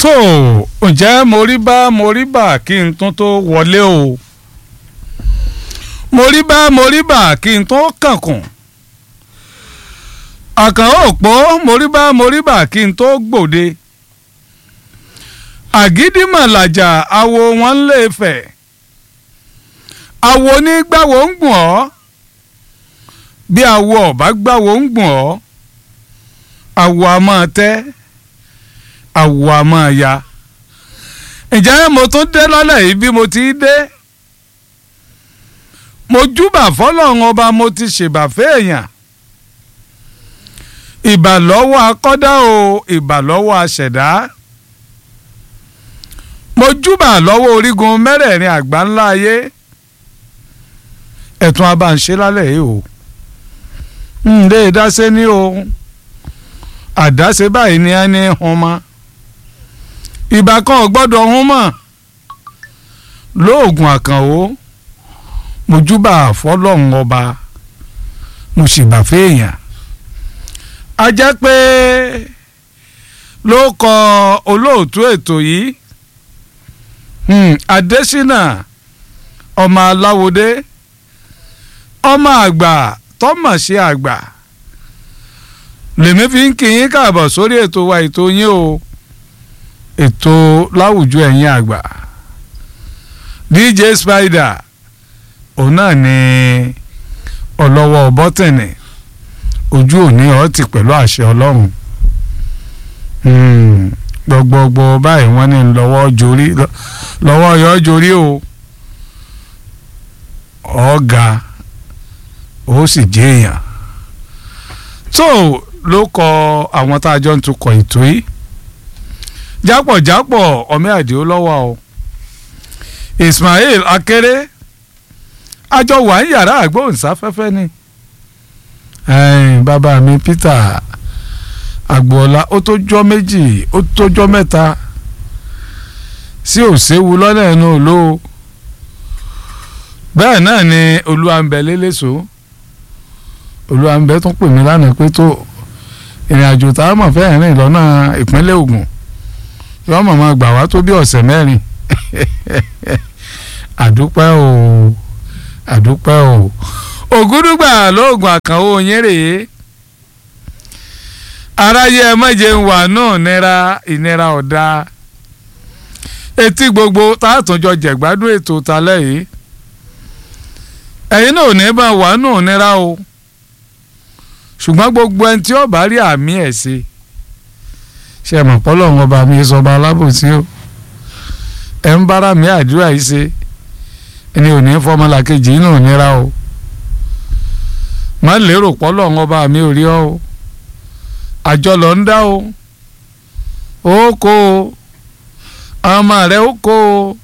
tó ǹjẹ́ mo rí bá mo rí bà kí n tún tó wọlé o mo rí bá mo rí bà kí n tó kànkùn àkàn òpó mo rí bá mo rí bà kí n tó gbòde àgídìmọ̀làjà awo wọn ń lè fẹ̀ awo ní gbàwó ń gùn ọ́ bí awo ọ̀bá gbàwó ń gùn ọ́ awo a máa tẹ́ awo a máa ya ǹjẹ́ mo tún dé lọ́lẹ̀ yìí bí mo ti dé mo júbà fọlọ́run ọba mo ti ṣèbà fẹ́ẹ̀yàn ìbà lọ́wọ́ akọ́dá o ìbà lọ́wọ́ aṣẹ̀dá mo júbà lọ́wọ́ orígun mẹ́rẹ̀ẹ̀rin àgbà ńlá ayé ẹ̀tún abáǹṣe lálẹ́ yìí o ǹdẹ́ ìdáṣe ní o àdáṣe báyìí ni a ní hun mọ́ ìbà kan ò gbọ́dọ̀ hun mọ́ lóògùn àkànwó mo júbà fọlọ́run ọba mo sì bà fẹ́ẹ̀yàn a jẹ́ pé ló kọ olóòtú ètò yìí Adésínà ọmọ aláwòdé ọmọ àgbà tọ́mọ̀ sí àgbà lèmi fi ń kí yín káàbọ̀ sórí ètò wa ètò yín o ètò láwùjọ ẹ̀yin àgbà DJ Spider òun náà ni ọlọ́wọ́ bọ́tẹ̀nì ojú òní ọtí pẹ̀lú àṣẹ ọlọ́run gbọgbọgbọ báyìí wọ́n ní lọ́wọ́ jorí lọ́wọ́ yọ jorí o ọ̀gá ó sì jẹ́ èèyàn tó ló kọ àwọn tá a jọ ń tukọ̀ ètò yìí jápọ̀jápọ̀ ọmọ àdìo lọ́wọ́ o Ismail Akéré àjọ wà ń yàrá àgbóhùnsáfẹ́fẹ́ ni bàbá mi Peter agboola ó tó jọ́ méjì ó tó jọ́ mẹ́ta sí òṣèwú lọ́nà ẹnu òló bẹ́ẹ̀ náà ni olúwàǹbẹ lélẹ́sọ olúwàǹbẹ tún pè mí lánàá pé tó ìrìn àjò tá a mọ̀ fẹ́ rìn lọ́nà ìpínlẹ̀ Ògùn yọ mọ̀ máa gbà wá tó bí ọ̀sẹ̀ mẹ́rin àdúpẹ́ o àdúpẹ́ o ògúdùgbà lóògùn àkànwó yín rèé aráyé ẹ mọ̀jẹ̀ ń wà náà nira ìnira ọ̀dà etí gbogbo tààtúnjọ jẹ̀gbádùn ètò talẹ́ yìí ẹ̀yin náà ò ní bá wà náà nira o ṣùgbọ́n gbogbo ẹni tí ó bá rí àmì ẹ̀ ṣe ṣe mọ̀ pọ́lọ́run ọba mi sọba alábòsí o ẹ̀ ń bára mi àdúrà yìí ṣe ẹni ò ní fọmọlàkejì náà nira o má lérò pọ́lọ́run ọba mi ò rí ọ o àjọ lọ ń dá o ó kó o ọmọ rẹ ó kó o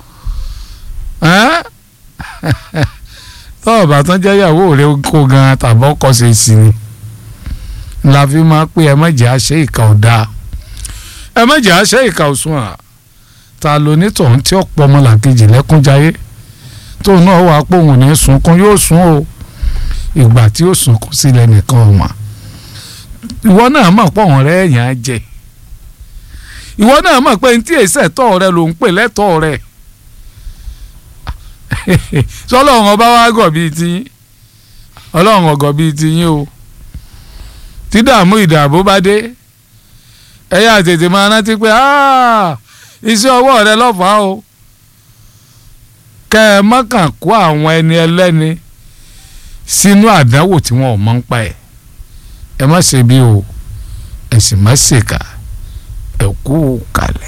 tọ́wọ́ bàtán jẹ́ ìyàwó rẹ kó gan tàbí ọkọ ṣe sí ni la fi máa pé ẹ mọ̀jẹ̀ àṣẹ ìka ọ̀dà ẹ mọ̀jẹ̀ àṣẹ ìka òsùn à ta ló ní tọ̀hún tí ọ̀pọ̀ ọmọlàkejì lẹ́kúnjayé tóun náà wà pé òun ní sunkún yóò sun o ìgbà tí ó sunkún sílẹ̀ nìkan ọ̀mà ìwọ náà mọ̀ pọ̀ wọ́n rẹ́ ẹ̀yàn á jẹ ìwọ náà mọ̀ pé ntí èsì ẹ̀tọ́ rẹ ló ń pè lẹ́tọ́ rẹ sọlọ́run ọba wa gọ̀ bíi tiyín ọlọ́run ọgọ̀ bíi tiyín o tí dààmú ìdààbò bá dé ẹ yá tètè máa rántí pé iṣẹ́ ọwọ́ rẹ lọ́fàá o kẹ́ ẹ mọ́kàn kó àwọn ẹni ẹlẹ́ni sínú àdánwò tí wọn ò mọ̀ ń pa ẹ̀ ẹ má ṣe bí o ẹ sì má ṣèkà ẹ kú kalẹ̀.